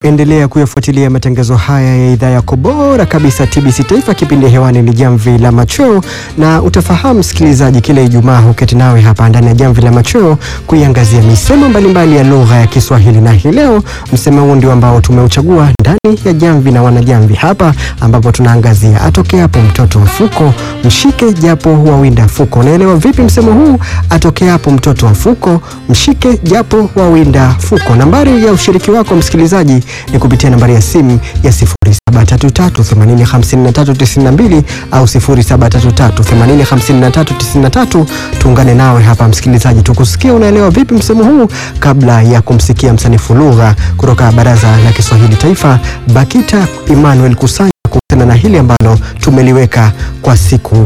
Endelea kuyafuatilia matangazo haya ya idhaa yako bora kabisa TBC Taifa. Kipindi hewani ni Jamvi la Machweo, na utafahamu msikilizaji, kila Ijumaa huketi nawe hapa ndani ya Jamvi la Machweo kuiangazia misemo mbalimbali ya lugha ya Kiswahili, na hii leo msemo huu ndio ambao tumeuchagua ndani ya Jamvi na Wanajamvi hapa, ambapo tunaangazia atokeapo mtoto mfuko mshike japo wawinda fuko. Unaelewa vipi msemo huu? Atokeapo mtoto mfuko mshike japo wawinda fuko. Nambari ya ushiriki wako msikilizaji ni kupitia nambari ya simu ya 0733805392 au 0733805393. Tuungane nawe hapa msikilizaji, tukusikia unaelewa vipi msemo huu, kabla ya kumsikia msanifu lugha kutoka Baraza la Kiswahili Taifa BAKITA Emmanuel Kusanya kuhusiana na hili ambalo tumeliweka kwa siku